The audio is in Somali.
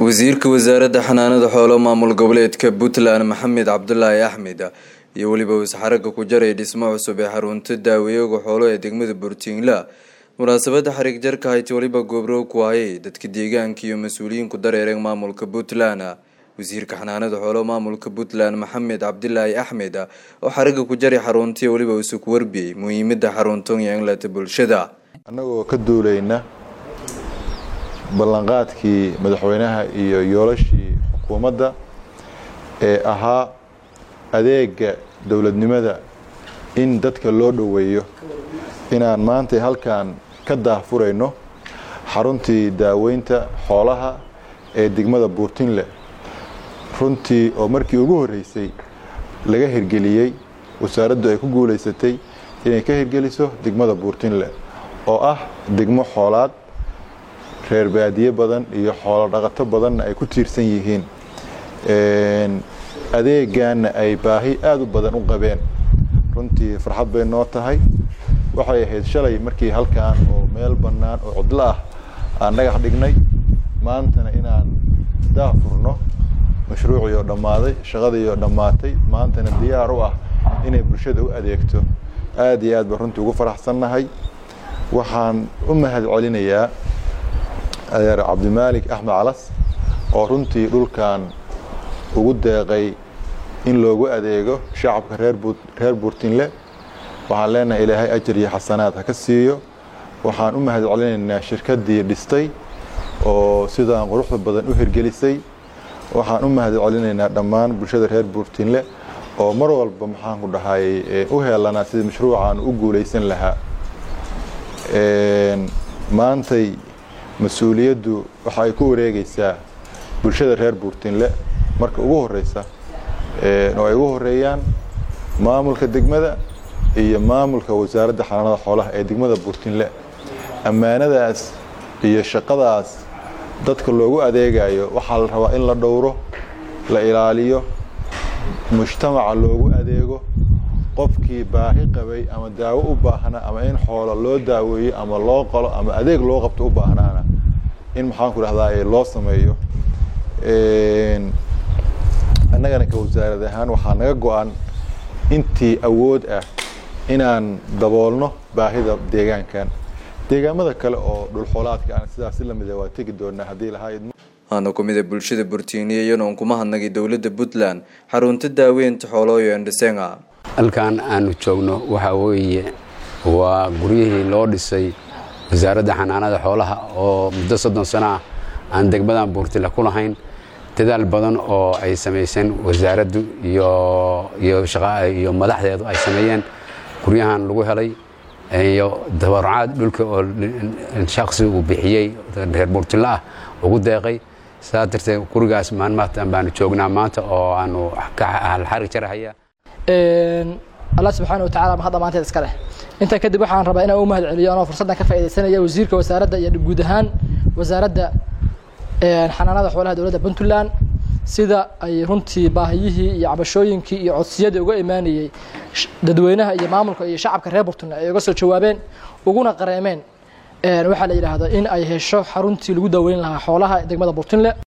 wasiirka wasaaradda xanaanada xoolo maamul goboleedka puntland maxamed cabdulaahi axmed iyo weliba wasxaraga ku jaray dhismo cusub ee xarunta daaweyaga xoolo ee degmada burtiinla munaasabada xarig jarka hayti weliba goobrow ku hayay dadka deegaanka iyo mas-uuliyiinku dareereen maamulka puntland wasiirka xanaanada xoolo maamulka puntland maxamed cabdilaahi axmed oo xariga ku jaray xaruntii weliba isu ku warbiyey muhiimada xaruntan iyo inlata bulshada annagoo ka duulayna ballanqaadkii madaxweynaha iyo yoolashii xukuumadda ee ahaa adeega dowladnimada in dadka loo dhoweeyo inaan maanta halkan ka daahfurayno xaruntii daaweynta xoolaha ee degmada buurtinle runtii oo markii ugu horreysay laga hirgeliyey wasaaraddu ay ku guulaysatay inay ka hirgeliso degmada buurtinle oo ah degmo xoolaad reer baadiye badan iyo xoolo dhaqato badanna ay ku tiirsan yihiin adeegaanna ay baahi aada u badan u qabeen runtii farxad bay noo tahay waxay ahayd shalay markii halkan oo meel bannaan oo cudlo ah aan dhagax dhignay maantana inaan daafurno mashruucii oo dhammaaday shaqadii oo dhammaatay maantana diyaar u ah inay bulshada u adeegto aada iyo aad baan runtii ugu faraxsannahay waxaan u mahad celinayaa adeer cabdimaalik axmed calas oo runtii dhulkan ugu deeqay in loogu adeego shacabka reer buurtinle waxaan leenahay ilaahay ajar iyo xasanaad ha ka siiyo waxaan u mahad celinaynaa shirkaddii dhistay oo sidaan quruxda badan u hirgelisay waxaan u mahad celinaynaa dhammaan bulshada reer buurtinle oo mar walba maxaanku dhahay u heelanaa sidii mashruucan u guulaysan lahaa maantay mas-uuliyaddu waxa ay ku wareegaysaa bulshada reer buurtinle marka ugu horeysa oo ay ugu horeeyaan maamulka degmada iyo maamulka wasaaradda xanaanada xoolaha ee degmada buurtinle ammaanadaas iyo shaqadaas dadka loogu adeegayo waxaa la rabaa in la dhowro la ilaaliyo mujtamaca loogu adeego qofkii baahi qabay ama daawo u baahnaa ama in xoolo loo daaweeyo ama loo qalo ama adeeg loo qabto u baahnaana in maxaanku dhahdaa loo sameeyo annagana ka wasaarad ahaan waxaa naga go-an intii awood ah inaan daboolno baahida deegaankan deegaamada kale oo dhulxoolaadka aan sidaas si lamida waa tegi doonaa haddii lahaa waana kumida bulshada burtiiniya iyanoon kuma hadnagay dowladda puntland xarunta daaweynta xoolooyo endhisenga halkan aanu joogno waxaa weeye waa guryihii loo dhisay wasaaradda xanaanada xoolaha oo muddo soddon sano ah aan degmadan buurtile ku lahayn dadaal badan oo ay samayseen wasaaraddu iyo madaxdeedu ay sameeyeen guryahan lagu helay iyo dabarcaad dhulka oo shaksi uu bixiyey reer buurtile ah ugu deeqay saa darteed gurigaas maalmaatan baanu joognaa maanta oo aanu xarig jarahaya allah subxaana watacala mahadda maanteed iska leh intaa kadib waxaan rabaa inaan u mahad celiyo anoo fursaddan ka faaidaysanaya wasiirka wasaaradda iyo guud ahaan wasaaradda xanaanada xoolaha dowladda puntland sida ay runtii baahiyihii iyo cabashooyinkii iyo codsiyadii uga imaanayey dadweynaha iyo maamulka iyo shacabka reer puntland ay uga soo jawaabeen uguna qareemeen waxaa la yidhaahdaa in ay hesho xaruntii lagu daaweyn lahaa xoolaha degmada burtinle